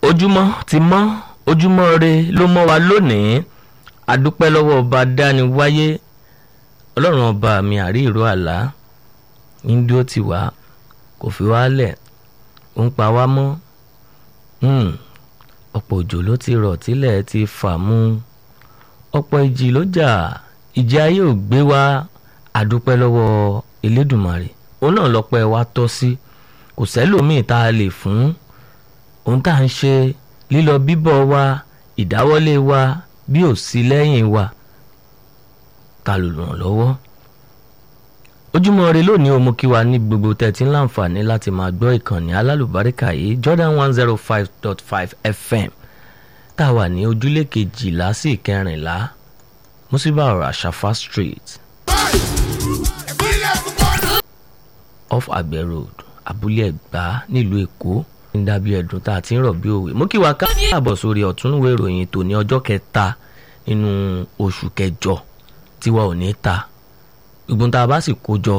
ojúmọ́ ti mọ́ ojúmọ́ re ló mọ́ wa lónìí adúpẹ́ lọ́wọ́ ọba dáni wáyé ọlọ́run ọba mi àrí ìró àlá ń dúró tì wá kò fi wá lẹ̀ ó ń pa wá mọ́ ọ̀pọ̀ òjò ló ti rọ̀ tílẹ̀ ti fà mú ọ̀pọ̀ ìjì ló jà ìjì ayé ò gbé wá adúpẹ́ lọ́wọ́ elédùmarè òun náà lọ́pẹ́ wa tọ́ sí kò sẹ́lòmíì tá a lè fún ohun tá à ń ṣe lílọ bíbọ̀ wa ìdáwọ́lé wa bí ò sí lẹ́yìn wa ta ló ràn lọ́wọ́ ojúmọ́ ire lónìí o mo kí wa ní gbogbo tẹ̀tí láǹfààní láti máa gbọ́ ìkànnì alálùbáríkà yìí Jordan one zero five dot five FM tá a wà ní ojúlé kejìlá sí ìkẹrìnlá musiba ọ̀rọ̀ àṣàfà street off àgbẹ̀ road abúlé ẹ̀gbá nílùú èkó ń dàbí ẹ̀dùn tá a ti ń rọ̀ bí òwe mo kí wa káàbọ̀ sórí ọ̀túnúwé ìròyìn tòní ọjọ́ kẹta nínú oṣù kẹjọ tiwa ò ní ta gbogbo tá a bá sì kó jọ